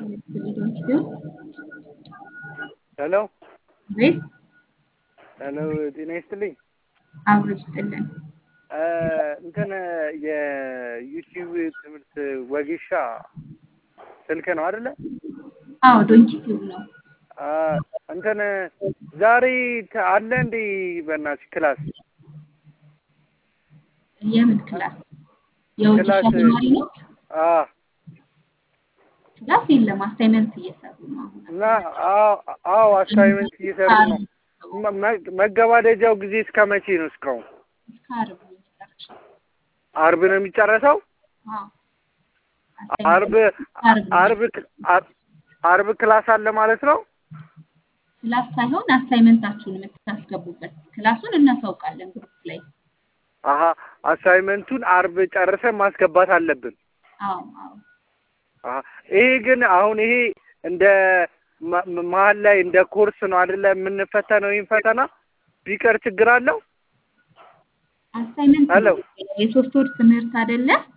ሄሎ ቤት ሄሎ ጤና ይስጥልኝ። አብሮ ይስጥልን። እንትን የዩቲዩብ ትምህርት ወጌሻ ስልክ ነው አይደለ? አዎ ዶንኪ ቲዩብ ነው። እንትን ዛሬ ተ- አለ እንዴ በእናትሽ ክላስ? የምን ክላስ? የወጌሻ ክላስ ተማሪ ነው? አ ክላስ የለም። አሳይመንት እየሰሩ ነው አሁን። እና አዎ አዎ አሳይመንት እየሰሩ ነው። መ- መ- መገባደጃው ጊዜ እስከ መቼ ነው? እስካሁን እስከ ዓርብ ነው የሚጨርሰው። አርብ ነው የሚጨረሰው? አዎ አርብ ዓርብ ነው። አርብ አር- አርብ ክላስ አለ ማለት ነው? ክላስ ሳይሆን አሳይመንታችሁን የምታስገቡበት ክላሱን እናሳውቃለን ግሩፕ ላይ። አሀ አሳይመንቱን አርብ ጨርሰን ማስገባት አለብን። አዎ አዎ አሀ ይሄ ግን አሁን ይሄ እንደ ማ- ማ- መሀል ላይ እንደ ኮርስ ነው አይደለ የምንፈተነው? ይህን ፈተና ቢቀር ችግር አለው? አሳይመንት ሄሎ ነው። የሶስት ወር ትምህርት አይደለ?